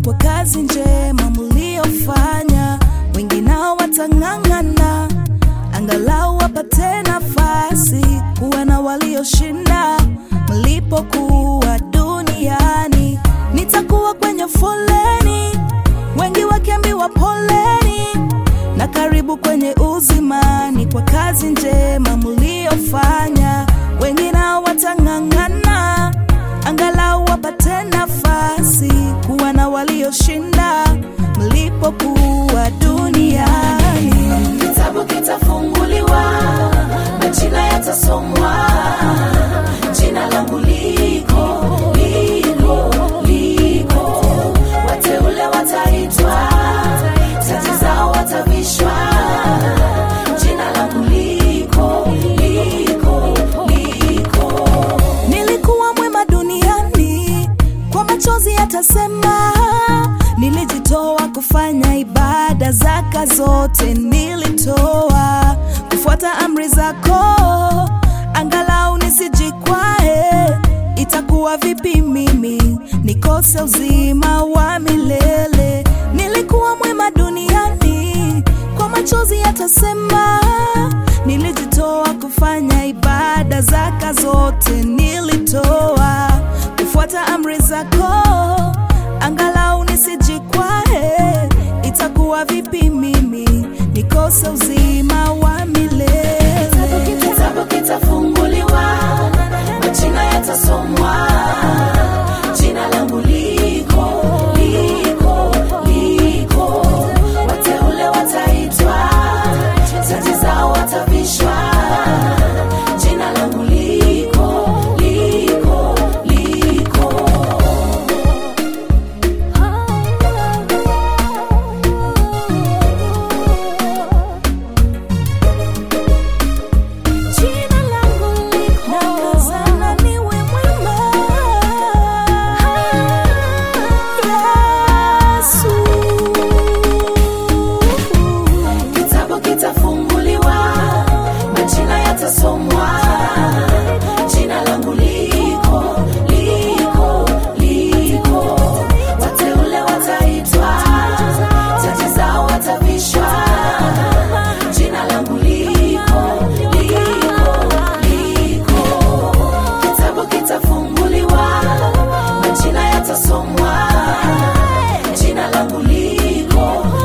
kwa kazi njema mliofanya. Wengine watang'ang'ana angalau wapate nafasi kuwa na walioshinda mlipokuwa duniani. Nitakuwa kwenye foleni, wengi wakiambiwa poleni, na karibu kwenye uzimani kwa kazi njema mliofanya. Wengine watang'ang'ana angalau wapate nafasi kuwa na walioshinda mlipokuwa duniani. Kitabu kitafunguliwa, majina yatasomwa, jina langu liko liko liko, wateule wataitwa, taji zao watavishwa, jina langu liko liko liko. Nilikuwa mwema duniani, kwa machozi yatasema. Nilijitoa kufanya ibada, zaka zote nilitoa, kufuata amri zako, angalau nisijikwae. Itakuwa vipi mimi nikose uzima wa milele? Nilikuwa mwema duniani, kwa machozi yatasema. Nilijitoa kufanya ibada, zaka zote nilitoa, kufuata amri zako, angalau nisijikwae. Itakuwa vipi mimi nikose uzima wa milele? Kitabu kitafunguliwa, majina yatasomwa, jina langu liko liko liko, wateule wataitwa, taji zao watavishwa, jina langu liko liko liko. Jina langu liko, nakazana niwe mwema. Yesu. Kitabu kitafunguliwa, majina yatasomwa, jina langu liko liko liko, wateule wataitwa, taji zao watavishwa, jina langu liko liko liko. Kitabu kitafunguliwa, majina yatasomwa, jina langu liko